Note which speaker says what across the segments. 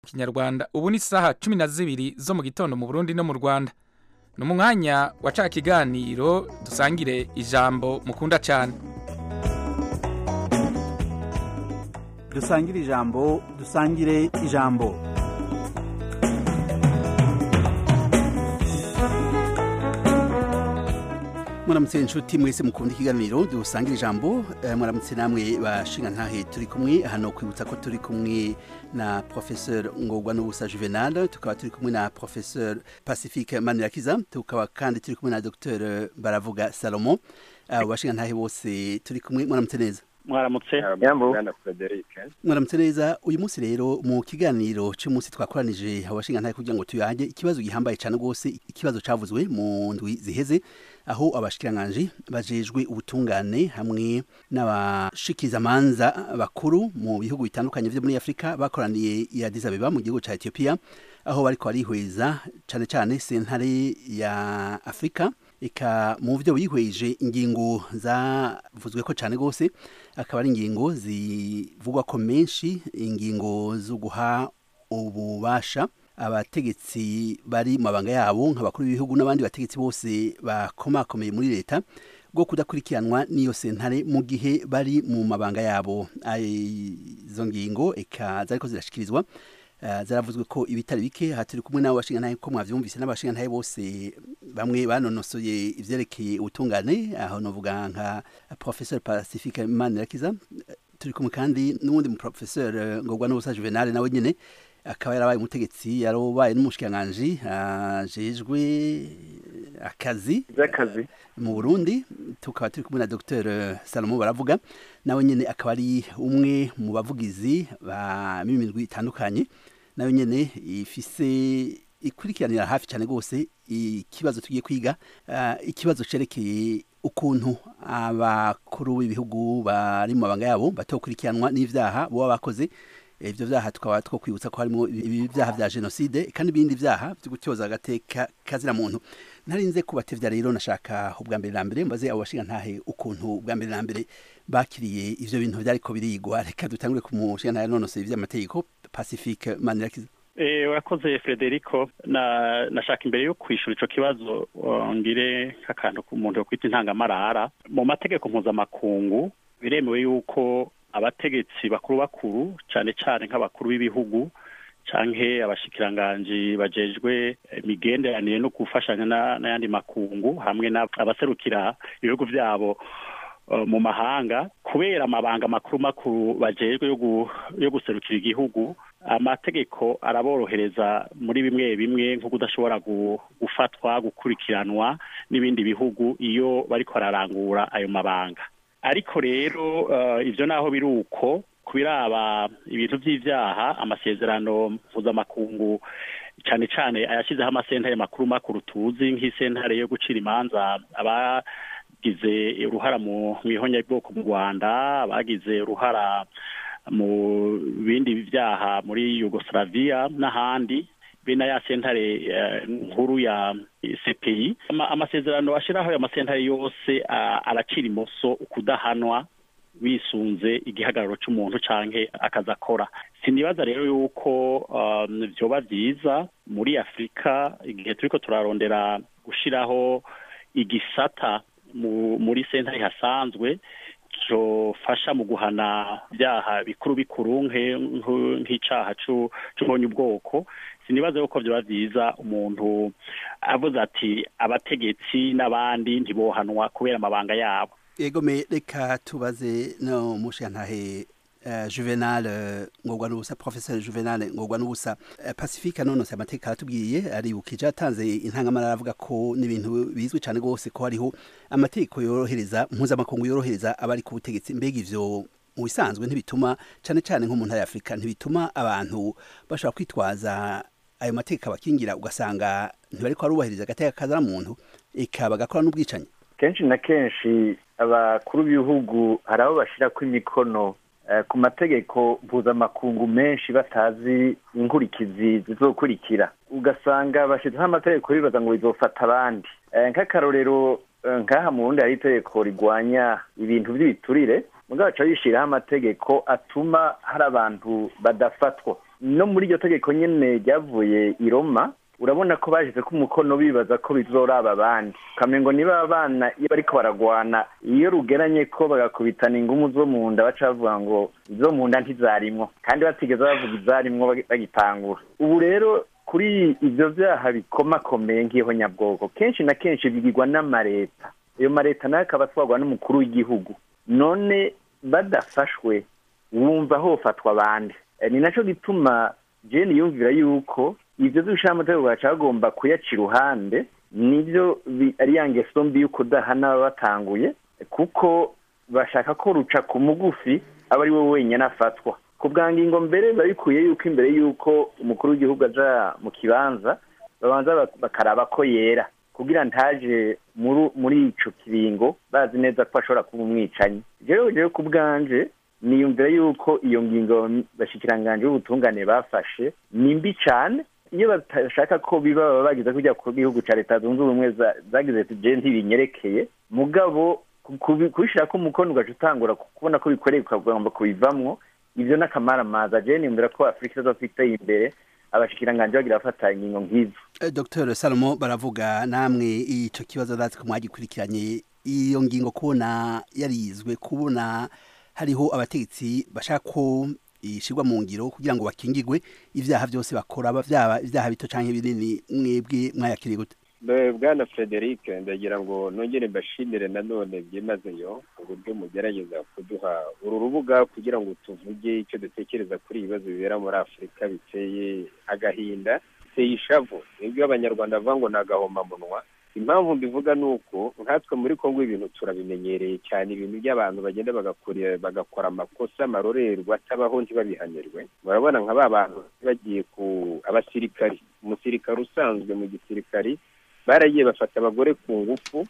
Speaker 1: kinyarwanda ubu ni isaha cumi na zibiri zo mu gitondo mu burundi no mu rwanda ni umwanya wa ca kiganiro dusangire ijambo mukunda cyane
Speaker 2: dusangire ijambo dusangire ijambo muramutse inshuti mwese mukunda ikiganiro dusangira ijambo eh, muramutse namwe bashinga ntahe turi kumwe hano kwibutsa ko turi kumwe na professeur ngorwa n'ubusa juvenal tukaba turi kumwe na professeur pacifique manirakiza tukaba kandi turi kumwe na dr baravuga salomo abo bashinga ntahe bose turi kumwe muramutse neza
Speaker 3: mwaramutse
Speaker 4: Bwana Frederic
Speaker 2: mwaramutse neza uyu munsi rero mu kiganiro cy'umunsi twakoranije abashinga ntahe kugira ngo tuyange ikibazo gihambaye cyane rwose ikibazo cavuzwe mu ndwi ziheze aho abashikiranganji bajejwe ubutungane hamwe n'abashikizamanza bakuru mu bihugu bitandukanye vyo muri Afrika bakoraniye i Addis Abeba mu gihugu ca Ethiopia aho bariko barihweza cane cane sentare ya Afrika eka mu byo bihweje ingingo zavuzwe ko cyane rwose akaba ari ingingo zivugwa ko menshi ingingo zo guha ububasha abategetsi bari mu mabanga yabo nk'abakuru b'ibihugu n'abandi bategetsi bose bakomakomeye muri leta bwo kudakurikiranwa n'iyo sentare mu gihe bari mu mabanga yabo izo ngingo eka zariko zirashikirizwa Uh, zaravuzwe ko ibitari bike aha turi kumwe n'abo bashinga ntahe ko mwavyumvise n'abashinga ntahe bose bamwe banonosoye ivyerekeye ubutungane aho novuga nka professeur pacifique manirakiza turi kumwe kandi n'uwundi mu professeur ngorwa n'ubusa juvenal nawe nyene akaba yarabaye umutegetsi yarobaye n'umushikiranganji ajejwe akazi
Speaker 4: z'akazi
Speaker 2: mu Burundi tukaba turi kumwe na Dr Salomo baravuga nawe nyene akaba ari umwe mu bavugizi ba mimigwi itandukanye nawe nyene ifise ikurikiranira hafi cyane rwose ikibazo tugiye kwiga uh, ikibazo cerekeye ukuntu abakuru b'ibihugu bari mu mabanga yabo batokurikiranwa n'ivyaha boba bakoze ivyo vyaha tukaba two kwibutsa ko harimo ibyaha vya genocide kandi ibindi vyaha vyo gutyoza agateka kazira muntu ntarinze kubatevya rero nashaka ubwa mbere na mbere mbaze abo bashinga ntahe ukuntu ubwa mbere na mbere bakiriye ivyo bintu vyariko birigwa reka dutangure ku mushinga ntahe nonose ivy'amategeko pacifique manirakiza
Speaker 3: Eh, urakoze Frederico na nashaka imbere yo kwishura ico kibazo ngire nk'akantu ku muntu yo kwita intangamarara mu mategeko mpuzamakungu biremewe yuko abategetsi bakuru bakuru cyane cyane nk'abakuru b'ibihugu canke abashikiranganji bajejwe imigenderanire no gufashanya n'ayandi makungu hamwe n'abaserukira ibihugu vyabo uh, mu mahanga kubera amabanga makuru makuru bajejwe yo guserukira igihugu amategeko araborohereza muri bimwe bimwe nko kudashobora gufatwa gukurikiranwa n'ibindi bihugu iyo bariko bararangura ayo mabanga ariko rero ivyo naho biri uko kubiraba ibintu vy'ivyaha amasezerano mpuzamakungu cane cane ayashizeho amasentare makuru makuru tuzi nk'isentare yo gucira imanza abagize uruhara mu ihonyabwoko mu rwanda abagize uruhara mu bindi vyaha muri yugoslavia n'ahandi bene ya sentare nkuru ya CPI amasezerano ashiraho ayo masentare yose aracira imoso ukudahanwa wisunze igihagararo c'umuntu canke akazi akora sinibaza rero yuko um, vyoba vyiza muri afurika igihe turiko turarondera gushiraho igisata mu, muri sentare hasanzwe cofasha mu guhana vyaha bikuru bikuru nk'icaha c'ubonye ubwoko sinibaza yuko vyoba vyiza umuntu avuze ati abategetsi n'abandi ntibohanwa kubera amabanga yabo
Speaker 2: egome reka tubaze no mushantahe uh, juvenal uh, ngorwa n'ubusa professeur juvenal ngorwa n'ubusa uh, pacifique nonose amateka aratubwiye aribukije atanze intangamara avuga ko n'ibintu bizwi cyane rwose ko hariho amategeko yorohereza mpuzamakungu yorohereza abari ku butegetsi mbega ivyo mu bisanzwe ntibituma cyane cyane nko mu ntara ya afurika ntibituma abantu bashobora kwitwaza ayo mategeko abakingira ugasanga ntibariko barubahiriza agateka kazana muntu eka bagakora n'ubwicanyi
Speaker 4: kenshi na kenshi abakuru b'ibihugu hari abo bashyirako imikono ku mategeko mpuzamakungu menshi batazi inkurikizi zizokurikira ugasanga bashyizeho amategeko bibaza ngo bizofata abandi nk'akarorero nk'aha mu burundi hari itegeko rigwanya ibintu by'ibiturire mugabo baca bishyiraho amategeko atuma hari abantu badafatwa no muri iryo tegeko nyene ryavuye i roma urabona ko bashize ko umukono bibaza ko bizoraba abandi ukamengo niba abana iyo bariko baragwana iyo rugeranye ko bagakubitana ingumu zo mu nda baca bavuga ngo izo mu nda ntizarimwo kandi batigeze bavuga izarimwo bagitangura ubu rero kuri ivyo vyaha bikomakomeye nk'iho nyabwoko kenshi na kenshi bigirwa n'amareta ayo mareta nayo akaba atwarwa n'umukuru w'igihugu none badafashwe wumva hofatwa abandi ni naco gituma jeni yumvira yuko ivyo vy'ubushamateko baca bagomba kuyaca iruhande nivyo ari ya ngeso mbi yuko udahana baba batanguye kuko bashaka ko ruca ku mugufi aba ari we wenyine afatwa ku bwa ngingo mbere biba bikwiye yuko imbere y'uko umukuru w'igihugu aja mu kibanza babanza bakaraba ko yera kugira ntaje muri ico kiringo bazi neza ko ashobora kuba umwicanyi rero rero ku bwanje niyumvira yuko iyo ngingo bashikiranganje b'ubutungane bafashe ni mbi cane iyo batashaka ko biba baba bagize kujya ku gihugu ca leta zunze ubumwe zagize je ntibinyerekeye mugabo kubishirako umukono ugaca utangura kubona ko bikoreye ukagomba kubivamwo ivyo n'akamaramaza je niyumvira ko afurika izofiteye imbere abashikiranganje bagira bafata ingingo nk'izo
Speaker 2: dr salomo baravuga namwe ico kibazo ndazi ko mwagikurikiranye iyo ngingo kubona yarizwe kubona hariho abategetsi bashaka ko ishirwa mu ngiro kugira ngo bakingirwe ivyaha vyose bakora vyaba ivyaha bito canke binini mwebwe mwayakiriye gute
Speaker 5: bwana frederic ndagira ngo nongere mbashimire nanone byimazeyo uburyo mugerageza kuduha uru rubuga kugira ngo tuvuge icyo dutekereza kuri ibibazo bibera muri afurika biteye agahinda biteye ishavu nibyo abanyarwanda bavuga ngo ni agahomamunwa impamvu mbivuga ni uko nkatwe muri kongo ibintu turabimenyereye cyane ibintu by'abantu bagenda bagakora amakosa amarorerwa atabaho ntibabihanirwe murabona nka ba bantu bagiye ku abasirikari umusirikari usanzwe mu gisirikari baragiye bafata abagore ku ngufu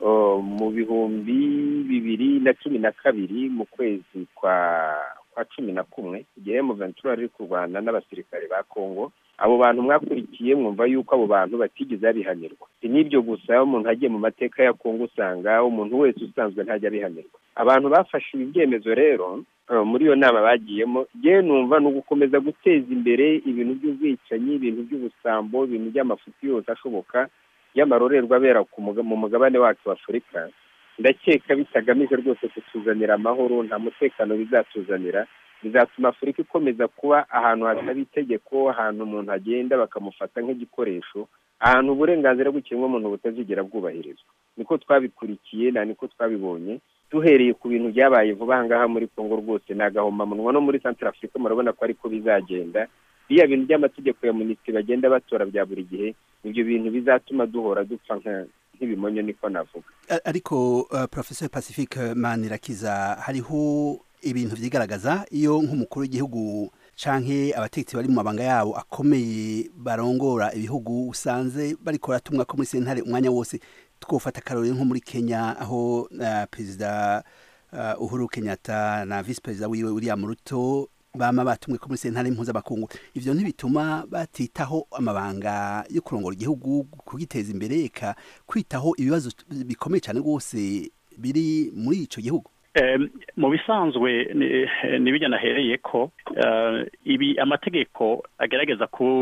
Speaker 5: mu bihumbi bibiri na cumi na kabiri mu kwezi kwa kwa cumi na kumwe igihe muventura ari kurwana n'abasirikare ba kongo abo bantu mwakurikiye mwumva yuko abo bantu batigeze babihanirwa si n'ibyo gusa umuntu agiye mu mateka ya kongo usanga umuntu wese usanzwe ntajya abihanirwa abantu bafashe ibi byemezo rero muri iyo nama bagiyemo yewe numva ni ugukomeza guteza imbere ibintu by'ubwicanyi ibintu by'ubusambo ibintu by'amafuti yose ashoboka y'amarorerwa abera mu mugabane wacu wa afurika ndakeka bitagamije rwose kutuzanira amahoro nta mutekano bizatuzanira bizatuma afurika ikomeza kuba ahantu hataba itegeko ahantu umuntu agenda bakamufata nk'igikoresho ahantu uburenganzira bw'ikiremwamuntu butazigera bwubahirizwa niko twabikurikiye na niko twabibonye duhereye ku bintu byabaye vuba aha ngaha muri kongo rwose ni agahomamunwa no muri santara afurika murabona ko ariko bizagenda biriya bintu by'amategeko ya minisitiri bagenda batora bya buri gihe ibyo bintu bizatuma duhora dupfa nk'ibimonyo niko navuga
Speaker 2: ariko professor pacifique manirakiza hariho ibintu vyigaragaza iyo nk'umukuru w'igihugu canke abategetsi bari mu mabanga yabo akomeye barongora ibihugu usanze bariko baratumwa ko muri sentare umwanya wose twofata akarorero nko muri kenya aho uh, perezida uh, uhuru kenyatta na vice perezida wiwe william ruto bama batumwe ko muri sentare mpuzamakungu ivyo ntibituma batitaho amabanga yo kurongora igihugu kugiteza imbere eka kwitaho ibibazo bikomeye cyane rwose biri muri ico gihugu
Speaker 3: mu bisanzwe n'ibijya nahereye ko ibi amategeko agerageza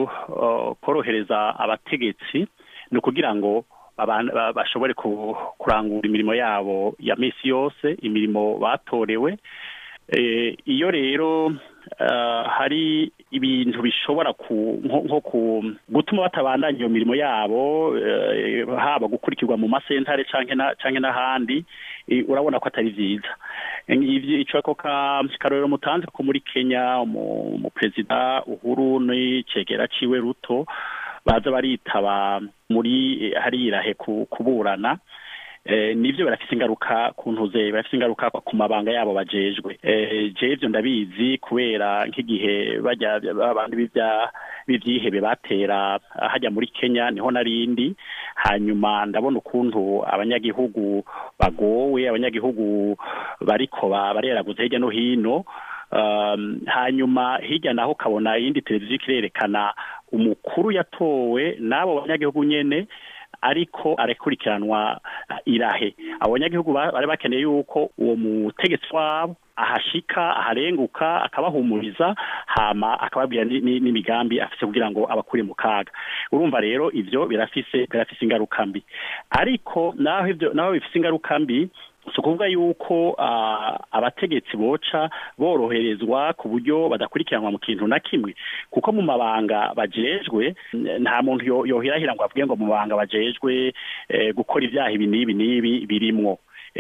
Speaker 3: korohereza abategetsi ni ukugira ngo bashobore kurangura imirimo yabo ya minsi yose imirimo batorewe iyo rero hari ibintu bishobora nko gutuma batabandanya iyo mirimo yabo haba gukurikirwa mu masentare cyangwa n'ahandi urabona ko atari byiza icyo karorero mutanze ko muri kenya umuperezida uhuru n'icegera ciwe ruto baza baritaba muri harirahe kuburana nibyo barafite ingaruka ku ntuze barafite ingaruka ku mabanga yabo bajejwe je ibyo ndabizi kubera nk'igihe bajya abantu b'ibyihebe batera hajya muri kenya niho narindi hanyuma ndabona ukuntu abanyagihugu bagowe abanyagihugu bariko bareraguza hirya no hino hanyuma hirya naho ukabona iyindi televiziyo irerekana umukuru yatowe n'abo banyagihugu nyene ariko arekurikiranwa irahe abanyagihugu bari bakeneye yuko uwo mutegetsi wabo ahashika aharenguka akabahumuriza hama akababwira n'imigambi afise kugira ngo abakure mu kaga urumva rero ivyo birafise birafise ingaruka mbi ariko naho ivyo naho bifise ingaruka mbi si ukuvuga yuko abategetsi boca boroherezwa ku buryo badakurikiranwa mu kintu na kimwe kuko mu mabanga bajejwe nta muntu yohirahira ngo avuge ngo mu mabanga bajejwe gukora ibyaha ibi n'ibi n'ibi birimwo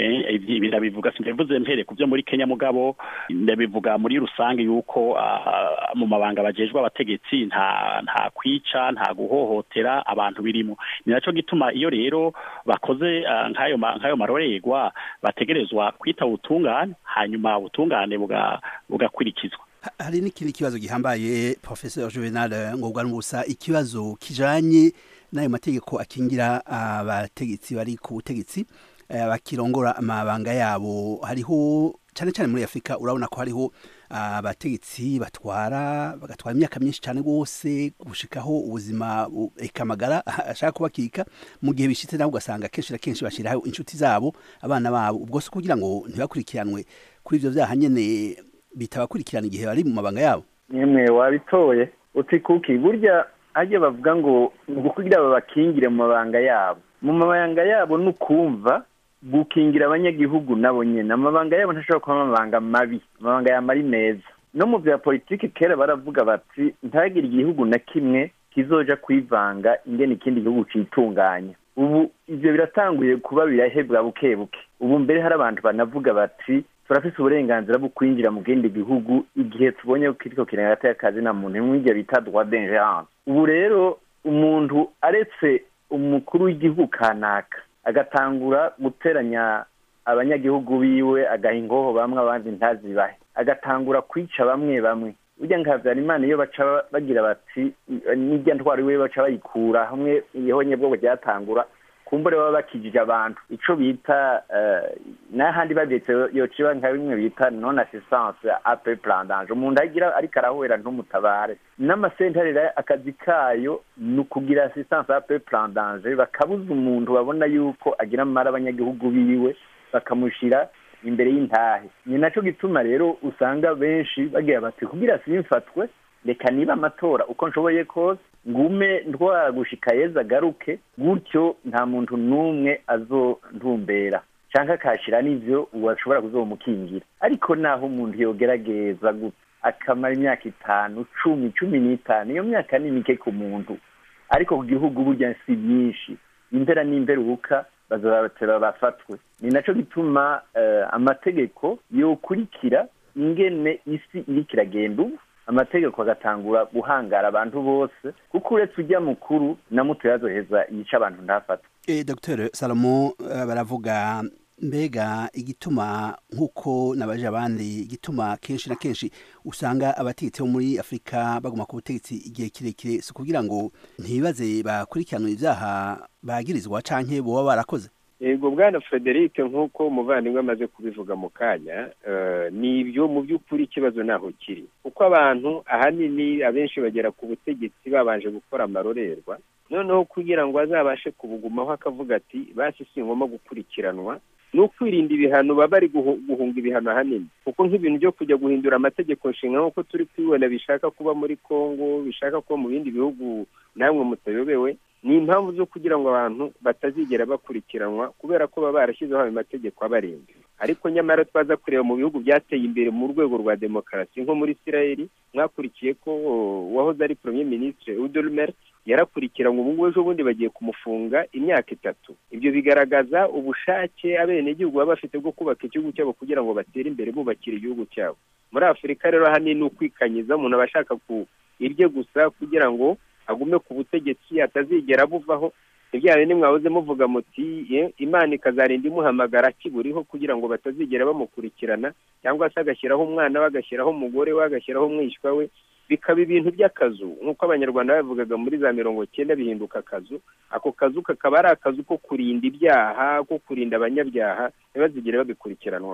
Speaker 3: ibi ndabivuga simbivuze mpere ku byo muri Kenya mugabo ndabivuga muri rusange yuko mu mabanga bajejwe abategetsi nta nta kwica nta guhohotera abantu birimo ni naco gituma iyo rero bakoze nk'ayo nk'ayo marorerwa bategerezwa kwita ubutungane hanyuma ubutungane bugakurikizwa
Speaker 2: hari n'ikindi kibazo gihambaye professeur Juvenal ngobwa n'ubusa ikibazo kijanye n'ayo mategeko akingira abategetsi bari ku butegetsi bakirongora amabanga yabo hariho cyane cyane muri afurika urabona ko hariho abategetsi batwara bagatwara imyaka myinshi cyane rwose gushikaho ubuzima ekamagara ashaka kubakika mu gihe bishitse nawe ugasanga kenshi na kenshi bashyiraho inshuti zabo abana babo ubwo si kugira ngo ntibakurikiranwe kuri ibyo byaha nyine bitabakurikirana igihe bari mu mabanga yabo
Speaker 4: nyemwe wabitoye uti kuki burya hajya bavuga ngo ngo kugira babakingire mu mabanga yabo mu mabanga yabo ni ukumva gukingira abanyagihugu nabo nyine amabanga yabo ntashobora kuba amabanga mabi amabanga yaba ari meza no mu bya politiki kera baravuga bati ntagire igihugu na kimwe kizoja kwivanga ingene ikindi gihugu citunganya ubu ivyo biratanguye kuba birahebwa buke buke ubu mbere hari abantu banavuga bati turafise uburenganzira bwo kwinjira mu kindi gihugu igihe tubonye ko kiriko kirengata y'akazi na muntu mw'ivyo bita droit d'ingerence ubu rero umuntu aretse umukuru w'igihugu kanaka agatangura guteranya abanyagihugu biwe agaha ingoho bamwe abandi ntazibahe agatangura kwica bamwe bamwe burya nka habyarimana iyo baca bagira bati n'irya ntwaro iwe baca bayikura hamwe ihonye bwoko ryatangura kumbure baba bakijije abantu ico bita n'ahandi bavyetse yociba nka bimwe bita non assistance ape plan danger umuntu agira ariko arahwera ntumutabare n'amasentare rero akazi kayo ni ukugira assistance ape plan danger bakabuza umuntu babona yuko agira amara abanyagihugu biwe bakamushira imbere y'intahe ni naco gituma rero usanga benshi bagira bati kugira simfatwe reka niba amatora uko nshoboye kose ngume ntwagushika yeza agaruke gutyo nta muntu n'umwe azontumbera canke akashira n'ivyo washobora kuzomukingira ariko naho umuntu yogerageza gutya akamara imyaka itanu cumi cumi n'itanu iyo myaka ni mike ku muntu ariko ku gihugu burya si myinshi impera n'imperuka bazobatera bafatwe ni naco gituma amategeko yokurikira ingene isi iriko iragenda ubu amategeko agatangura guhangara abantu bose kuko uretse ujya mukuru na muto yazoheza yica abantu ntafatwe
Speaker 2: e, dr salomo baravuga mbega igituma nk'uko nabaje abandi igituma kenshi na kenshi usanga abategetsi bo muri afurika baguma ku butegetsi igihe kirekire si ukugira ngo ntibaze bakurikiranwe ibyaha bagirizwa canke boba barakoze
Speaker 5: yego bwana frederic nk'uko umuvandimwe amaze kubivuga mu kanya ni ibyo mu by'ukuri ikibazo ntaho kiri kuko abantu ahanini abenshi bagera ku butegetsi babanje gukora amarorerwa noneho kugira ngo azabashe kubugumaho akavuga ati basi si ngombwa gukurikiranwa ni ukwirinda ibihano baba bari guhunga ibihano ahanini kuko nk'ibintu byo kujya guhindura amategeko nshinga nk'uko turi kubibona bishaka kuba muri congo bishaka kuba mu bindi bihugu namwe mutayobewe ni impamvu zo kugira ngo abantu batazigera bakurikiranwa kubera ko baba barashyizeho ayo mategeko abarinda ariko nyamara twaza kureba mu bihugu byateye imbere mu rwego rwa demokarasi nko muri isirayeli mwakurikiye ko wahoze ari premier ministre udolmer yarakurikiranwe ubu ngubu ejo bundi bagiye kumufunga imyaka itatu ibyo bigaragaza ubushake abenegihugu baba bafite bwo kubaka igihugu cyabo kugira ngo batere imbere bubakira igihugu cyabo muri afurika rero ahanini ni ukwikanyiza umuntu aba ashaka ku irye gusa kugira ngo agume ku butegetsi atazigera buvaho ibyawe nimwahoze muvuga muti imana ikazarinda imuhamagara akiburiho kugira ngo batazigera bamukurikirana cyangwa se agashyiraho umwana we agashyiraho umugore we agashyiraho umwishywa we bikaba ibintu by'akazu nk'uko abanyarwanda babivugaga muri za mirongo cyenda bihinduka akazu ako kazu kakaba ari akazu ko kurinda ibyaha ko kurinda abanyabyaha ntibazigere babikurikiranwamo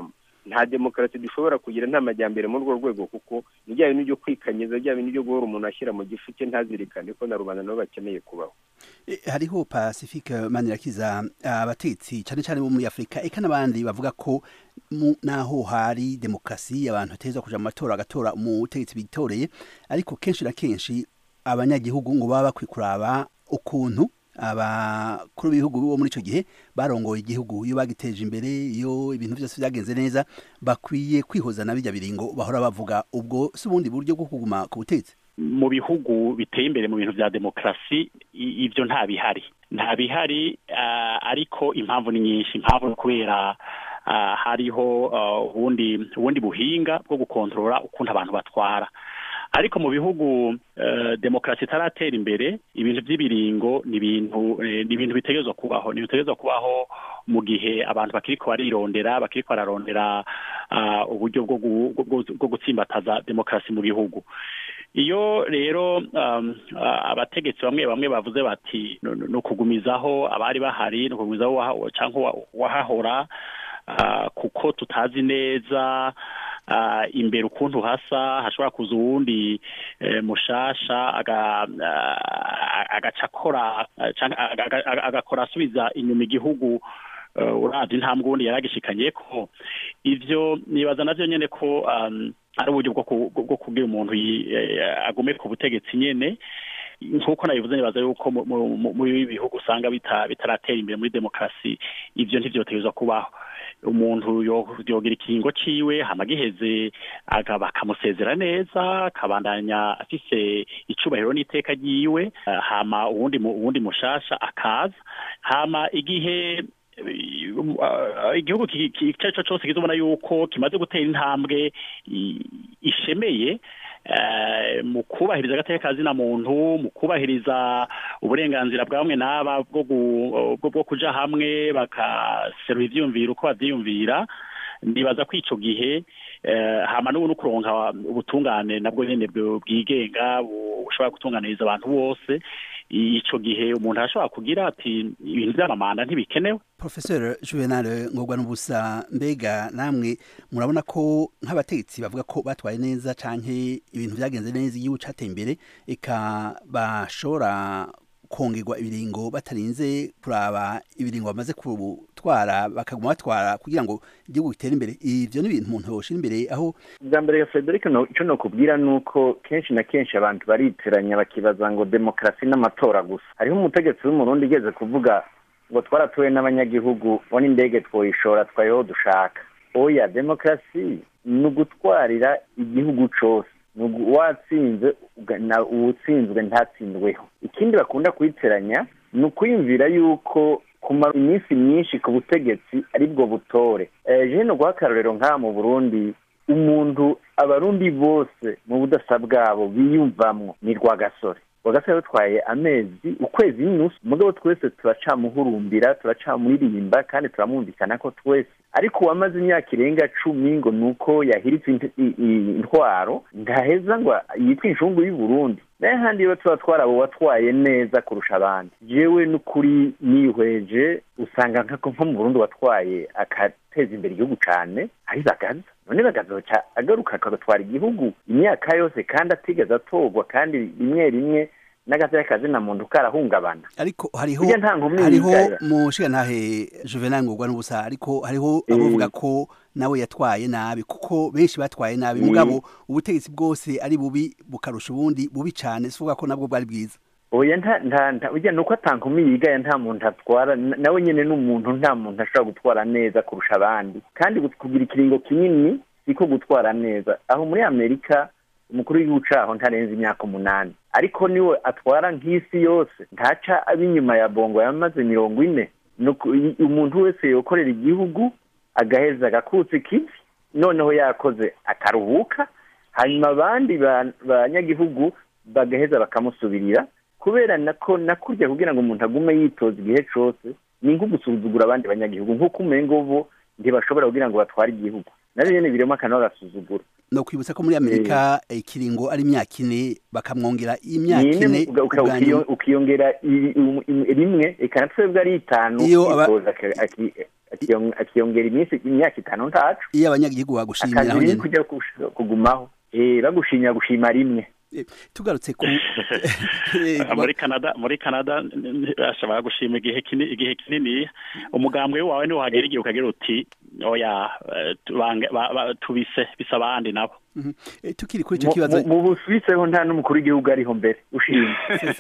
Speaker 5: nta demokarasi dushobora kugira nta majyambere muri urwo rwego kuko ni bya bintu byo kwikanyiza bya bintu byo guhora umuntu ashyira mu gifu cye ntazirikane ko na rubanda nabo bakeneye kubaho
Speaker 2: hariho pacifique manirakiza abatetsi cyane cyane bo muri afurika eka n'abandi bavuga ko naho hari demokarasi abantu bateza kuja mu matora agatora umutegetsi bitoreye ariko kenshi na kenshi abanyagihugu ngo baba bakwiye kuraba ukuntu abakuru b'ibihugu bo muri icyo gihe barongoye igihugu iyo bagiteje imbere iyo ibintu byose byagenze neza bakwiye kwihoza na bijya biringo bahora bavuga ubwo si ubundi buryo bwo kuguma ku butegetsi
Speaker 3: mu bihugu biteye imbere mu bintu bya demokarasi ibyo nta bihari nta bihari ariko impamvu ni nyinshi impamvu ni kubera hariho ubundi ubundi buhinga bwo gukontorora ukuntu abantu batwara ariko mu bihugu demokarasi itaratera imbere ibintu by'ibiringo ni ibintu ni ibintu bitegerezwa kubaho ni bitegerezwa kubaho mu gihe abantu bakiri barirondera bakiri bararondera uburyo bwo gutsimbataza demokarasi mu bihugu iyo rero abategetsi bamwe bamwe bavuze bati ni ukugumizaho abari bahari ni ukugumizaho cyangwa uwahahora kuko tutazi neza imbere ukuntu hasa hashobora kuza uwundi mushasha agaca akora agakora asubiza inyuma igihugu urabye intambwe ubundi yaragishikanye ko ibyo nibaza nabyo nyine ko ari uburyo bwo kubwira umuntu agume ku butegetsi nyine nk'uko nabivuze nibaza yuko muri bihugu usanga bitaratera imbere muri demokarasi ibyo ntibyotegerezwa kubaho umuntu yogira ikingo ciwe hama giheze bakamusezera neza akabandanya afise icubahiro n'iteka ryiwe hama uwundi uwundi mushasha akaza hama igihe igihugu icyo ari cyo cyose kizobona yuko kimaze gutera intambwe ishemeye mu kubahiriza agateka kazina muntu mu kubahiriza uburenganzira bwa bamwe n'aba bwo kuja hamwe bagaserura ivyiyumviro uko bavyiyumvira nibaza ko ico gihe hama n'ubu no kuronka ubutungane nabwo nyene bwigenga bushobora gutunganiriza abantu bose ico gihe umuntu arashobora kugira ati ibintu vy'amamanda ntibikenewe
Speaker 2: professeur juvenal ngorwa n'ubusa mbega namwe murabona ko nk'abategetsi bavuga ko batwaye neza canke ibintu vyagenze neza igihugu cateye imbere eka bashobora kongerwa ibiringo batarinze kuraba ibiringo bamaze gutwara bakaguma batwara kugira ngo igihugu gitere imbere ivyo ni ibintu umuntu yoshira imbere aho
Speaker 4: bwa mbere ya frederic ico nokubwira ni uko kenshi na kenshi abantu bariteranya bakibaza ngo demokarasi n'amatora gusa hariho umutegetsi w'umurundi igeze kuvuga ngo twaratuwe n'abanyagihugu bona indege twoyishora twayeho dushaka oya demokarasi ni ugutwarira igihugu cose watsinze uwutsinzwe ntatsindweho ikindi bakunda kuyiteranya ni ukwiyumvira yuko kumara iminsi myinshi ku butegetsi aribwo butore jene guha akarorero nk'aha mu burundi umuntu abarundi bose mu budasa bwabo biyumvamwo ni rwagasore rwagasore rutwaye amezi ukwezi n'inusu mugabo twese turacamuhurumbira turacamuririmba kandi turamwumvikana ko twese ariko uwamaze imyaka irenga cumi ngo ni uko yahiritse intwaro ntaheza ngo yitwe inshungu y'u Burundi naye handi iyo tuba twarabo watwaye neza kurusha abandi jewe n'ukuri nihweje usanga nko mu Burundi watwaye agateza imbere igihugu cane ari bagaza none bagazoca agaruka agatwara igihugu imyaka yose kandi atigeze atorwa kandi rimwe rimwe n'agateka kazina muntu karahungabana
Speaker 2: ariko hariho hariho mushigantahe juvenal ngurwa n'ubusa ariko hariho abavuga ko nawe yatwaye nabi kuko benshi batwaye nabi mugabo ubutegetsi bwose ari bubi bukarusha ubundi bubi cyane sivuga ko nabwo bwari bwiza
Speaker 4: oya nta nta nta ujya nuko atankumi yigaye nta muntu atwara nawe nyene n'umuntu nta muntu ashobora gutwara neza kurusha abandi kandi kugira ikiringo kinini siko gutwara neza aho muri amerika umukuru w'igihugu caho ntarenze imyaka umunani ariko niwe atwara nk'isi yose ntaca ab'inyuma ya bongo yamaze mirongo ine umuntu wese yokorera igihugu agaheza agakutsa ikivi noneho yakoze akaruhuka hanyuma abandi banyagihugu bagaheza bakamusubirira kubera nako nakurya kugira ngo umuntu agume yitoza igihe cose ni nko gusuzugura abandi banyagihugu nk'uko umengo bo ntibashobora kugira ngo batware igihugu navyo nyene birimo akantu bagasuzugura
Speaker 2: no kwibutsa ko muri amerika ikiringo ari imyaka ine bakamwongera imyaka ine
Speaker 4: ukiyongera rimwe eka na twebwe ari itanu akiyong- akiyongera iminsi imyaka itanu ntacu
Speaker 2: iyo abanyagihugu bagushimira
Speaker 4: akazi
Speaker 2: naho
Speaker 4: ni
Speaker 2: nyene
Speaker 4: kujya kush- kugumaho Eh, bagushimira gushima rimwe
Speaker 2: Eh, tugarutse ku Eh,
Speaker 3: muri canada muri canada n- n- ashobora gushima igihe kinini igihe kinini umugambwe wawe niwo hagera igihe ukagira uti oya eh, tubange- ba- ba- tubise bisa abandi nabo
Speaker 2: Mhm. Eh, tukiri kuri ico
Speaker 4: Mu-
Speaker 2: kibazo
Speaker 4: mu- mu busuwise ho nta n'umukuru w'igihugu ariho mbere ushimye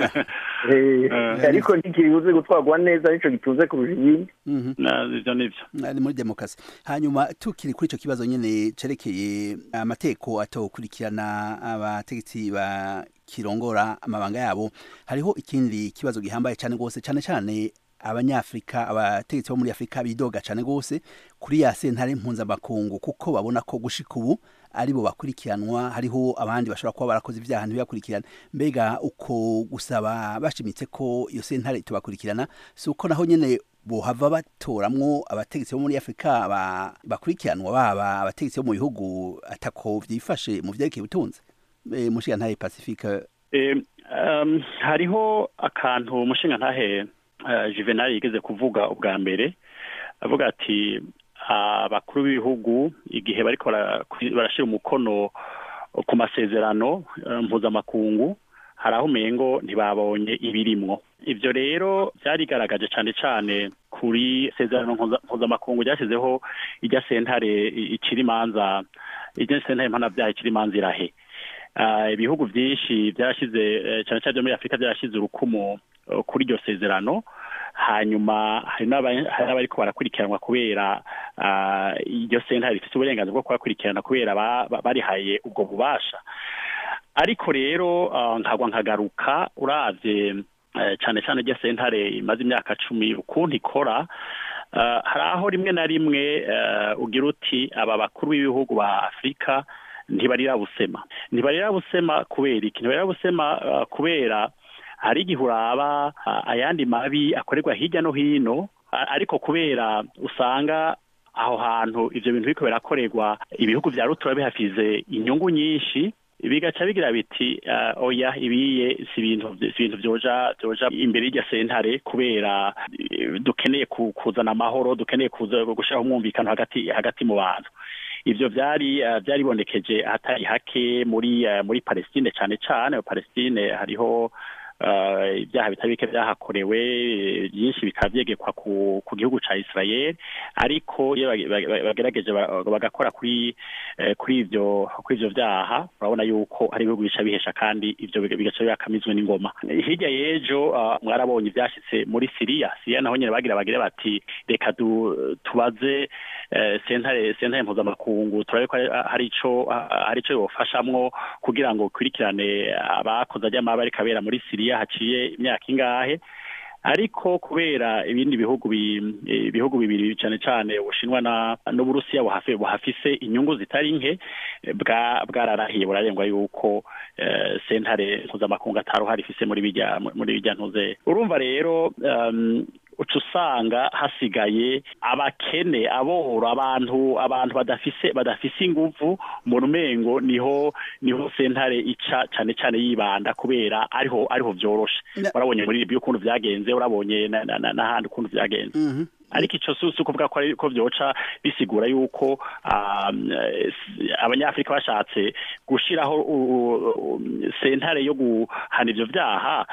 Speaker 4: Eh,
Speaker 3: Eh.
Speaker 4: ariko ntikibuze gutwarwa neza nico gitunze kurusha ibindi
Speaker 2: Mhm.
Speaker 3: Na- ivyo nivyo
Speaker 2: ari muri demokarasi hanyuma tukiri kuri icyo kibazo nyine cerekeye amateko atokurikirana abategetsi ba kirongora amabanga yabo hariho ikindi kibazo gihambaye cyane rwose cyane cyane abanyafrika abategetsi bo muri afurika bidoga cyane rwose kuri ya sentare mpuzamakungu kuko babona ko gushika ubu aribo bakurikiranwa hariho abandi bashobora kuba barakoze ibyaha ntibibakurikirane mbega uko gusaba bashimitse ko iyo sentare itubakurikirana si uko naho nyine bohava batoramwo abategetsi bo muri afurika ba- bakurikiranwa baba abategetsi bo mu bihugu atako vyifashe mu vyerekeye ubutunzi e, mushigantahe pacifique
Speaker 3: Eh, um, hariho akantu umushinga ntahe uh, juvenal yigeze kuvuga ubwa mbere avuga ati abakuru b'ibihugu igihe bariko bara- barashira umukono ku masezerano eh, mpuzamakungu hari aho umengo ntibabonye ibirimwo ivyo rero vyarigaragaje cane cane kuri sezerano mpuza- mpuzamakungu ryashyizeho irya sentare i- icira imanza irya sentare mpanavyaha icira imanza irahe Ah, ibihugu byinshi byarashyize eh, cyane cyane byo muri afurika byarashyize urukumu eh, kuri iryo sezerano hanyuma hari n'aba- hari n'abariko barakurikiranwa kubera ah, iryo sentare rifite uburenganzira bwo kubakurikirana kubera ba- ba- barihaye ubwo bubasha ariko rero ah, nkagwa nkagaruka uravye eh, cyane cyane iryo sentare imaze imyaka cumi ukuntu ikora ah, hari aho rimwe na rimwe eh, ugira uti aba bakuru b'ibihugu ba afurika ntibarira busema ntibarira busema kubera iki ntibarira busema uh, kubera hari igihe uraba uh, ayandi mabi akorerwa hirya no hino a- ariko kubera usanga aho hantu ivyo bintu biriko birakorerwa ibihugu vya rutura bihafize inyungu nyinshi bigaca bigira biti uh, oya ibiye si ibintu si ibintu vyoja vyoja imbere y'irya sentare kubera eh, dukeneye ku- kuzana amahoro dukeneye kuza gushiraho umwumvikano hagati hagati mu bantu ivyo vyari eh, vyaribonekeje ahatari hake muri eh, muri Palestine cane cane Palestine hariho eh, ibyaha bitari bike byahakorewe eh, byinshi bikaba vyegekwa ku, ku gihugu ca Israel ariko iyo bage- bage- bagerageje ba- bagakora kuri eh, kuri ivyo kuri ivyo vyaha urabona yuko hari ibihugu bica bihesha kandi ivyo biga- bigaca bibakamizwe n'ingoma hirya y'ejo ah, mwarabonye ivyashitse muri Siriya Siriya naho nyene bagira bagire bati reka du- tubaze eh, sentare sentare mpuzamakungu turabe ko hari- hari ico hari ico yofashamwo kugira ngo ukurikirane abakoze ajyama bariko abera muri Siriya haciye imyaka ingahe ariko kubera ibindi bihugu bi- eh, ibihugu bibiri cyane cyane ubushinwa na n'uburusiya buhafi buhafise inyungu zitari nke eh, bwa bwararahiye burarengwa yuko eh, sentare mpuzamakungu ataruhari ifise muri bijya muri bijya ntuze urumva rero um, uca usanga hasigaye abakene aboro abantu abantu badafise badafise inguvu mu rumengo niho niho sentare ica cyane cyane yibanda kubera ariho ariho vyoroshe
Speaker 2: Na-
Speaker 3: urabonye muri Libya ukuntu vyagenze urabonye na- na- na- n'ahandi ukuntu vyagenze
Speaker 2: Mhm.
Speaker 3: ariko ico si si ukuvuga ko ari ko vyoca bisigura yuko um, eh, s- abanyafrika bashatse gushiraho u- u- u- sentare yo guhana ivyo vyaha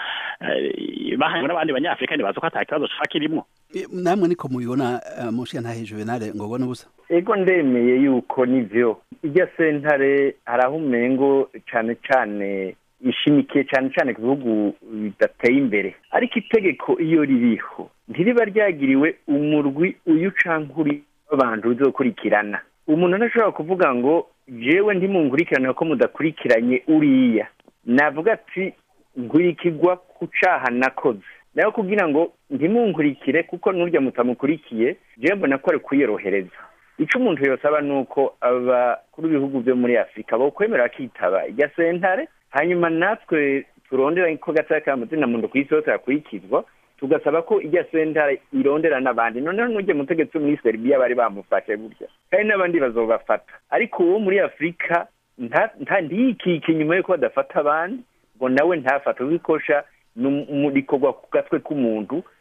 Speaker 3: eh, bahanywe n'abandi banyafrika ntibazi ko ata kibazo coba kirimwo
Speaker 2: E, namwe niko mubibona uh, mushigantahe juvenal ngo ubone ubusa
Speaker 4: ego ndemeye yuko nivyo irya sentare hari aho umengo cane cane ishimikiye cane cane ku bihugu bidateye imbere ariko itegeko iyo ririho ntiriba ryagiriwe umurwi uyu canke uri w'abantu uzokurikirana umuntu ntashobora kuvuga ngo jewe ntimunkurikirane ko mudakurikiranye uriya navuga ati nkurikirwa ku caha nakoze nayo kugira ngo ntimunkurikire kuko n'urya mutamukurikiye jewe mbona ko ari kuyorohereza ico umuntu yosaba ni uko abakuru b'ibihugu byo muri afurika bokwemera bakitaba irya sentare hanyuma natwe turondera ko gataya ka mazina muntu ku isi yose yakurikizwa tugasaba ko irya sentare irondera n'abandi noneho n'urya mutegetsi wo muri serbia bari bamufashe burya kandi n'abandi bazobafata ariko uwo muri afurika nta- nta- ntiyikike inyuma yuko badafata abandi ngo nawe ntafate ubikosha rikorwa ku gatwe k'umuntu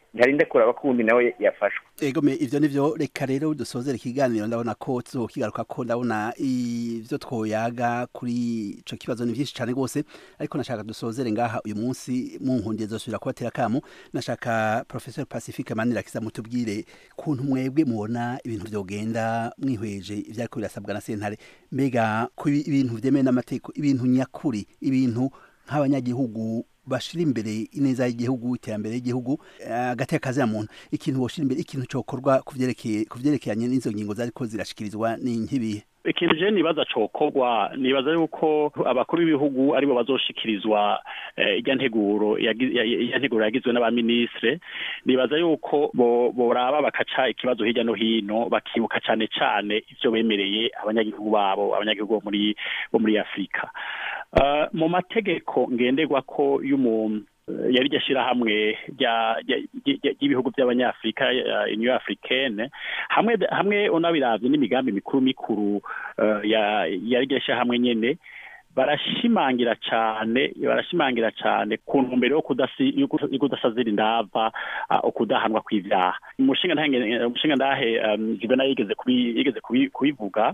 Speaker 4: ntarinde kuraba ko uwundi nawe yafashwe
Speaker 2: egome ivyo nivyo reka rero dusozera ikiganiro ndabona ko tuzokigaruka ko ndabona ivyo twoyaga kuri ico kibazo ni vyinshi cane rwose ariko nashaka dusozere ngaha uyu munsi mu nkundiye zosubira kubatera kamo nashaka professor pacifique manirakiza mutubwire kuntu mwebwe mubona ibintu vyogenda mwihweje ivyariko birasabwa na sentare mbega ku ibintu vyemewe n'amategeko ibintu nyakuri ibintu nk'abanyagihugu bashira imbere ineza y'igihugu iterambere y'igihugu agateka kazi muntu ikintu boshira imbere ikintu cokorwa kuvyerekeye kuvyerekeranye n'izo ngingo zariko zirashikirizwa ni nkibihe
Speaker 3: ikintu je nibaza cokorwa nibaza yuko abakuru b'ibihugu aribo bazoshikirizwa ijya nteguro ijya nteguro yagizwe n'abaministre nibaza yuko boraba bakaca ikibazo hirya no hino bakibuka cane cane ivyo bemereye abanyagihugu babo abanyagihugu bo muri bo muri afurika mu mategeko ngenderwa ko y'umuntu yari iryo shyirahamwe ry'ibihugu by'abanyafurika uniyo africaine hamwe hamwe unabiravye n'imigambi mikuru mikuru yari iryo shyirahamwe nyene barashimangira cyane barashimangira cyane ku ntumbero yo kudasazira indava ukudahanwa kw'ivyaha umushinga ntahe umushinga ndahe jibena yigeze yigeze kubivuga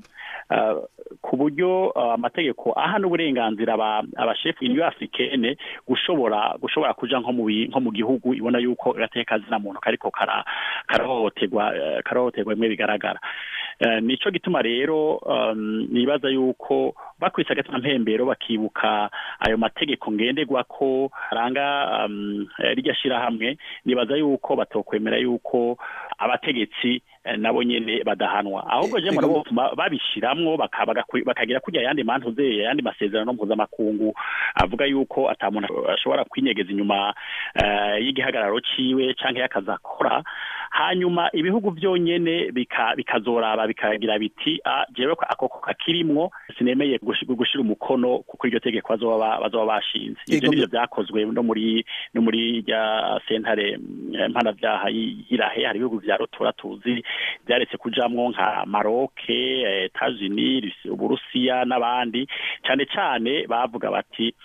Speaker 3: ku buryo amategeko aha n'uburenganzira abashefu uniyo africaine gushobora gushobora kuja nko mu nko mu gihugu ibona yuko gateka zina muntu kariko karahohoterwa karahohoterwa bimwe bigaragara nico gituma rero nibaza yuko bakwise agatima mpembero bakibuka ayo mategeko ngenderwa ko aranga rirya shirahamwe nibaza yuko batokwemera yuko abategetsi nabo nyene badahanwa ahubwo je murabo babishiramwo bakagira kurya yandi mantu ze yandi masezerano mpuzamakungu avuga yuko ata muntu ashobora kwinyegeza inyuma y'igihagararo ciwe canke y'akazakora hanyuma ibihugu byonyene bikazoraba bikagira biti jewe akoko kakirimwo sinemeye gushira umukono kuko iryo tegeko bazoba bashinze ivyo nivyo vyakozwe no muri no muri rya sentare mpanavyaha y'irahe hari ibihugu vya rutura tuzi byaretse kujamwo nka maroke etats-unis uburusiya n'abandi cyane cyane bavuga bati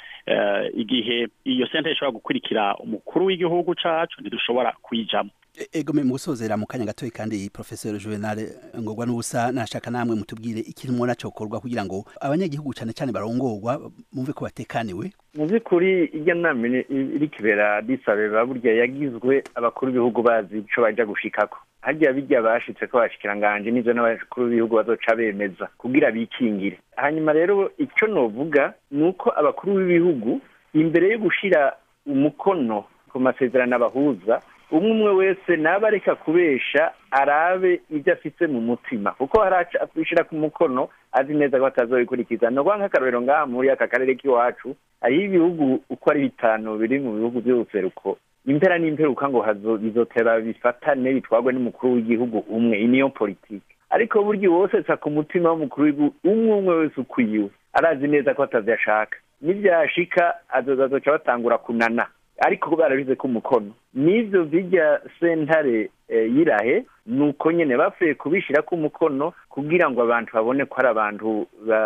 Speaker 3: igihe iyo sentare ishobora gukurikira umukuru w'igihugu cacu ntidushobora kuyijamwo
Speaker 2: egome mu gusozera mu kanya gatoya kandi professeur Juvenal ngorwa n'ubusa nashaka namwe mutubwire ikintu mubona cokorwa kugira ngo abanyagihugu cyane cyane barongorwa mumve ko batekaniwe
Speaker 4: mu by'ukuri irya nama iri kibera disabeba burya yagizwe abakuru b'ibihugu bazi ico baja gushikako harya bijya bashitse ko bashikiranganje n'ivyo n'abakuru b'ibihugu bazoca bemeza kugira bikingire hanyuma rero icyo novuga ni uko abakuru b'ibihugu imbere yo gushira umukono ku masezerano abahuza umwe umwe wese naba areka kubesha arabe ibyo afite mu mutima kuko harashira ku mukono azi neza ko atazobikurikiza no nk'akarorero ngaha muri aka karere k'iwacu hariho ibihugu uko ari bitanu biri mu bihugu by'ubuseruko impera n'imperuka ngo bizotera bifatane bitwagwe n'umukuru w'igihugu umwe niyo politike ariko burya wose sa ku mutima w'umukuru w'igihugu umwe umwe wese ukwiwe arazi neza ko atavyashaka nivyashika azozazoca batangura kunana ariko barabize ko umukono n'ivyo bijya sentare yirahe nuko nyene bapfuye kubishira ko umukono kugira ngo abantu babone ko ari abantu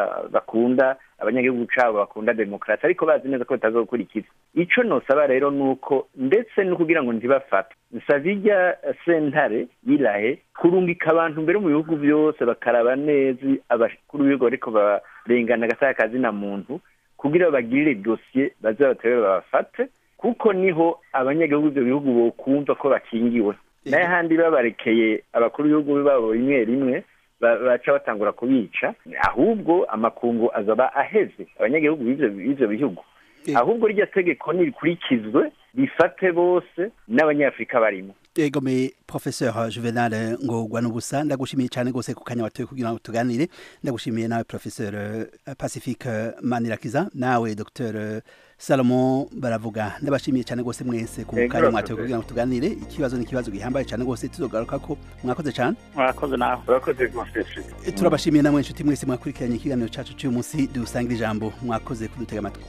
Speaker 4: bakunda abanyagihugu cabo bakunda demokarasi ariko bazi neza ko batazokurikiza ico nosaba rero nuko ndetse no kugira ngo ntibafate nsaba irya sentare yirahe kurungika abantu mbere mu bihugu byose bakaraba neza abakuru b'ibigo ariko barengana agasaya kazina muntu kugira bagirire dosiye baze batere babafate kuko niho abanyagihugu ibyo bihugu bokumva ko bakingiwe nayo handi babarekeye abakuru b'ibihugu babo rimwe rimwe baca batangura kubica ahubwo amakungu azaba aheze abanyagihugu b'ivyo bihugu ahubwo rya tegeko nirikurikizwe rifate bose n'abanyafurika barimo
Speaker 2: egome professeur juvenal ngorwa n'ubusa ndagushimiye cyane rwose ku kanya watoye kugira ngo tuganire ndagushimiye nawe professeur pacifique manirakiza nawe dr salomon baravuga ndabashimiye cyane rwose mwese ku kanya mwatoye kugira ngo tuganire ikibazo ni ikibazo gihambaye cyane rwose tuzogaruka ko mwakoze cyane
Speaker 3: mwakoze nawe
Speaker 4: urakoze rwose
Speaker 2: turabashimiye namwe inshuti mwese mwakurikiranye ikiganiro cyacu cy'uyu munsi dusangira ijambo mwakoze kudutega amatwi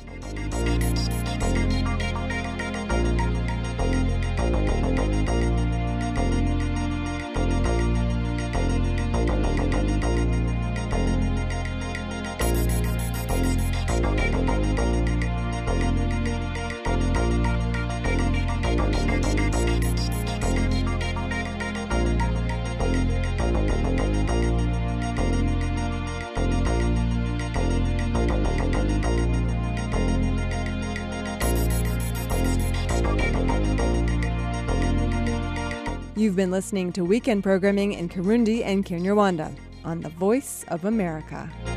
Speaker 6: You've been listening to weekend programming in Kirundi and Kinyarwanda on the Voice of America.